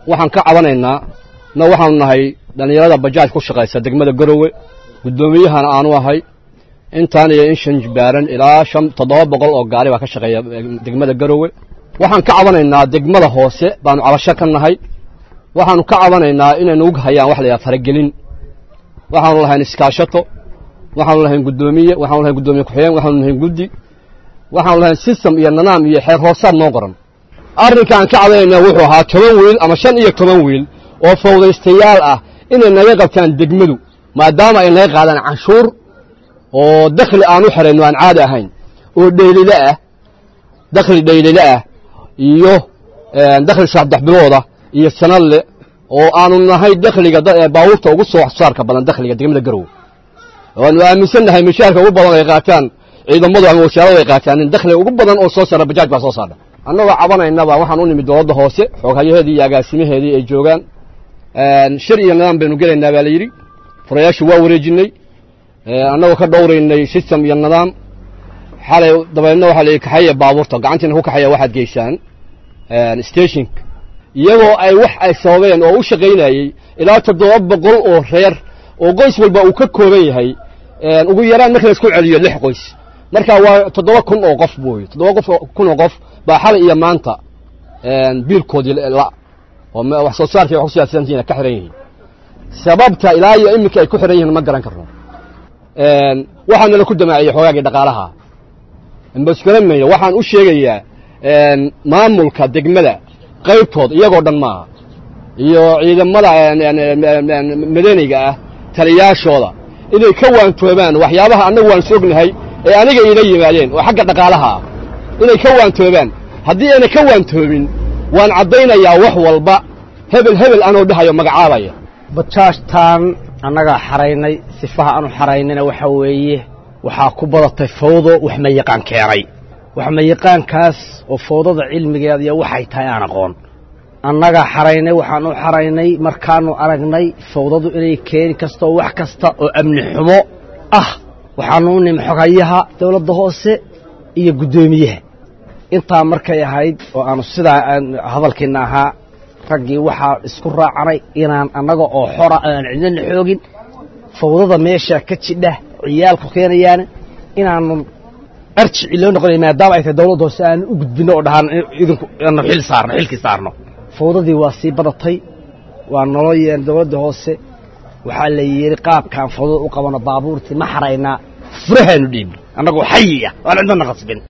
waxaan ka cabanaynaa na waxaanu nahay dhallinyarada bajaaj ku shaqaysa degmada garowe guddoomiyahana aanu ahay intaan iyo in shan jibaaran ilaa shan toddoba boqol oo gaari baa ka shaqeeya degmada garowe waxaan ka cabanaynaa degmada hoose baanu cabasho ka nahay waxaanu ka cabanaynaa inay nagu hayaan wax la yidhaha faragelin waxaanu lahayn iskaashato waxaanu lahayn guddoomiye waxaanu lahayn guddoomiye ku-xigeen waxaanu lahayn guddi waxaanu lahayn system iyo nidaam iyo xeer hoosaad noo qoran arrinkaan ka cabanaynaa wuxuu ahaa toban wiil ama shan iyo toban wiil oo fawdaystayaal ah inay naga qabtaan degmadu maadaama ay naga qaadaan canshuur oo dakhli aan u xerayno aan caadi ahayn oo dhaylile ah dakhli dhaylile ah iyo dakhli saddex bilooda iyo sanadle oo aanu nahay dakhliga baabuurta ugu soo saarka badan dakhliga degmada garowe waanu aaminsan nahay mishaarka ugu badan ay qaataan ciidamadu ama wasaaradu ay qaataan in dakhliga ugu badan oo soo saara bajaaj baa soo saarha annagoo cabanaynaba waxaan u nimid dowladda hoose xooghayaheedii iyo agaasimaheedii ay joogaan shir iyo nidaam baynu gelaynaa baa la yidhi furayaashu waa wareejinnay annagoo ka dhowraynay system iyo nidaam xalay dabeedna waxaa la yidhi kaxaya baabuurta gacantiina ku kaxaya waxaad geysaan stationka iyagoo ay wax ay sababeen oo u shaqaynayey ilaa toddoba boqol oo reer oo qoys walba uu ka kooban yahay ugu yaraan marka laisku celiyo lix qoys marka waa toddoba kun oo qof booy toddoba qof kun oo qof baa xalay iyo maanta biilkoodii la oo wax soo saarkii wax ku siyaadsantihiin ka xiran yihiin sababta ilaa iyo iminka ay ku xiran yihiin ma garan karno waxaana la ku damaaciyey xoogaagii dhaqaalaha mbasgaramayno waxaan u sheegayaa maamulka degmada qaybtood iyagoo dhan maaha iyo ciidamada madaniga ah taliyaashooda inay ka waantoobaan waxyaabaha annagu waan soognahay ee aniga iila yimaadeen oo xagga dhaqaalaha ah inay ka waantoobaan haddii ayna ka waantoobin waan caddaynayaa wax walba hebel hebel anoo dhahayo magacaabaya bajaajtaan annagaa xaraynay sifaha aanu xaraynayna waxa weeye waxaa ku badatay fawdo waxma yaqaan keenay waxma yaqaankaas oo fawdada cilmigeeda iyo waxay tahay aan aqoon annagaa xaraynay waxaan u xaraynay markaannu aragnay fawdadu inay keeni kasto wax kasta oo amni xumo ah waxaannu u nimi xogayaha dawladda hoose iyo guddoomiyaha intaa markay ahayd oo aanu sidaa hadalkiinna ahaa raggii waxaa isku raacanay inaan annaga oo xora aan cidnana xoogin fawdada meesha ka jidha ciyaalku keenayaan inaanu arjici loo noqonay maadaama ay tahay dawladda hoose aanu u gudbinno oo dhahaan idinku aanu xil saarno xilkii saarno fawdadii waa sii badatay waa nolo yeen dawladda hoose waxaa la yidhi qaabkaan fawdada u qabano baabuurtii ma xaraynaa furahaanu dhiibno annagoo xayi ah waan cidnana qasbin